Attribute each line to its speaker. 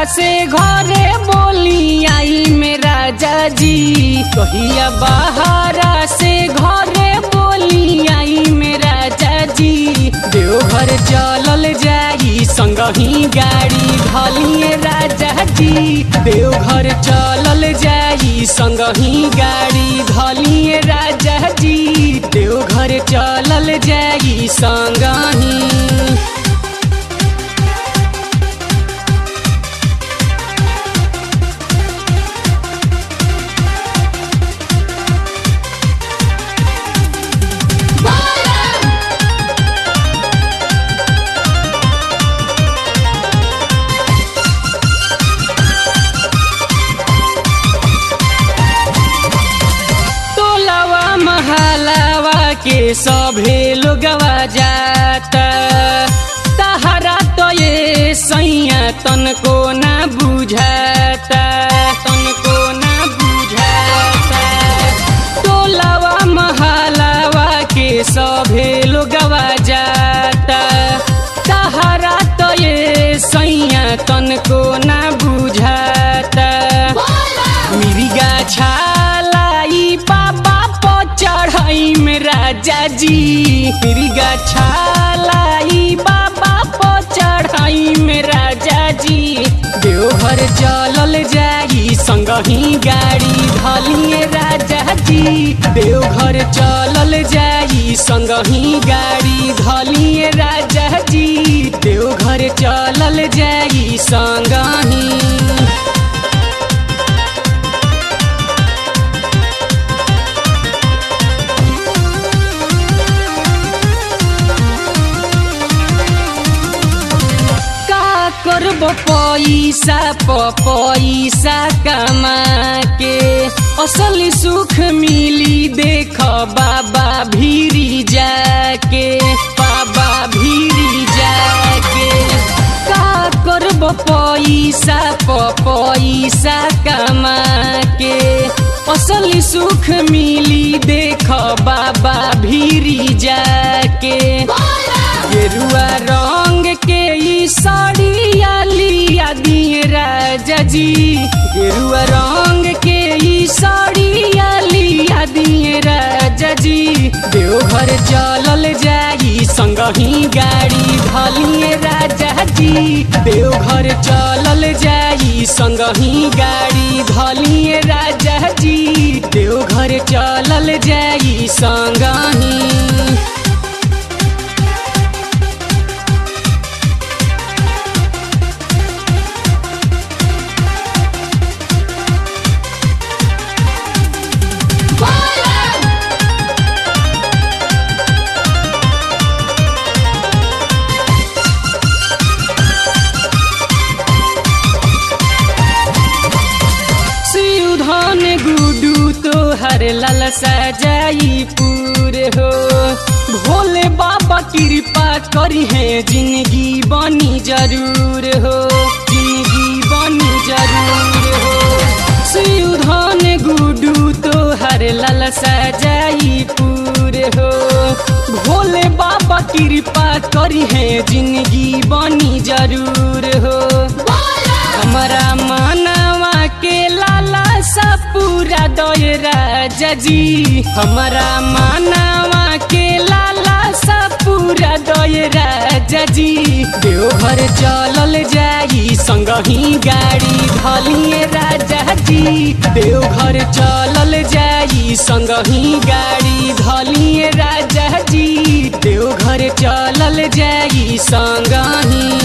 Speaker 1: से घरे बोली आई मेरा जाजी कहिया बहारा से घरे बोली आई मेरा जाजी देवघर चलल जाई संगही गाड़ी धलिए राजा जी देवघर चलल जाई संगही गाड़ी धलिए राजा जी देवघर चलल जाई संगही टोलावा महलावा के सभे लोगवा जाता तहरा तो ये सैया तनको ना बुझाता तनको ना बुझाता टोलावा महलावा के सभे लोगवा जाता तहरा तो ये सैया तनको ना बुझाता मिरिगा छालाई बाबा पो चढ़ाई में राजा जी मिरिगा छालाई बाबा पो चढ़ाई में राजा जी देवघर चलल जाई संगही गाड़ी धलिए राजा जी देवघर चलल जाई संगही गाड़ी धलिए राजा जी देवघर चलल जाई संगही का करब पैसा प पैसा कमा के असल सुख मिली देख बाबा भीरी जाके बाबा भीरी जाके का करब पैसा प पैसा कमा के असल सुख मिली देख बाबा भीरी जाके गेरुआ रंग के ई साड़िया लिया दिए राजा जी गेरुआ रंग के ई साड़िया लिया दिए राजा जी देवघर चलल जाई संगही गाड़ी धलिए राजा जी देवघर चलल जाई संगही गाड़ी धलिए राजा जी देवघर चलल जाई संगही सिउधन गुडू तो हर लाल सजाई पूरे हो भोले बाबा कृपा करी है जिंदगी बनी जरूर हो जिंदगी बनी जरूर हो सिउधन गुडू तो हर लाल सजाई पूरे हो भोले बाबा कृपा करी है जिंदगी बनी जरूर हो हमारा मानवा के लाला सा पूरा दय राजा जी हमारा मानवा के लाला सा पूरा दय राजा जी देवघर चलल जाई संगही गाड़ी धलिए राजा जी देवघर चलल जाई संगही गाड़ी धलिए राजा जी देवघर चलल जाई संगही